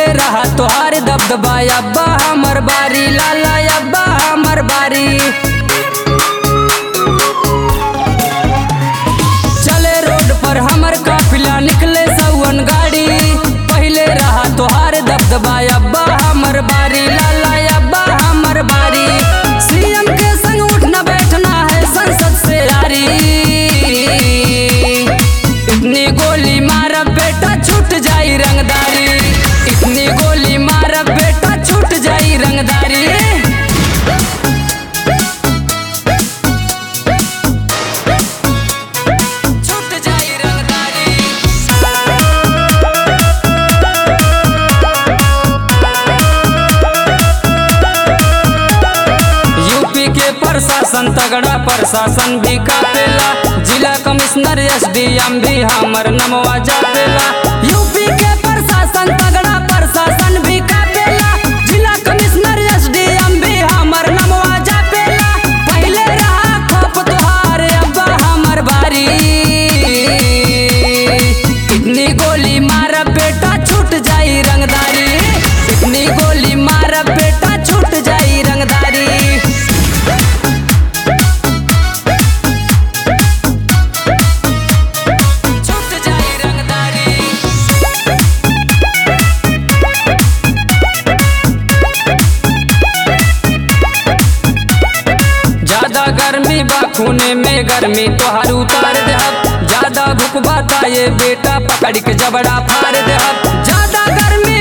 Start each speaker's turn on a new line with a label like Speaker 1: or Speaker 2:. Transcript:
Speaker 1: रहा तोहार दबदबा अब्बा हमर बारी लाला अब्बा हमर बारी चले रोड पर हमर काफिला निकले सौवन गाड़ी पहले रहा तोहार दबदबा अब्बा हमर बारी लाला अब्बा हमर बारी सीएम के संग उठना बैठना है संसद से यारी इतनी गोली मारब बेटा छूट जाई रंगदारी इतनी गोली मारब बेटा छूट जाई रंगदारी छूट जाई रंगदारी यूपी के प्रशासन तगड़ा प्रशासन भी कापेला जिला कमिश्नर एसडीएम भी हमर नमवा जापेला यूपी के प्रशासन तगड़ा प्रशासन भी कापेला जिला कमिश्नर एसडीएम भी हमर नमवा जापेला पहले रहा खप तोहार अब्बा हमर बारी इतनी गोली मारब बेटा छूट जाई रंगदारी इतनी गोली मारब बेटा छूट जाई रंगदारी छूट जाई रंगदारी ज्यादा गर्मी बा खूने में गर्मी तोहार उतार देहब ज्यादा भूख बाता ये बेटा पकड़ के जबड़ा फाड़ देहब ज्यादा गर्मी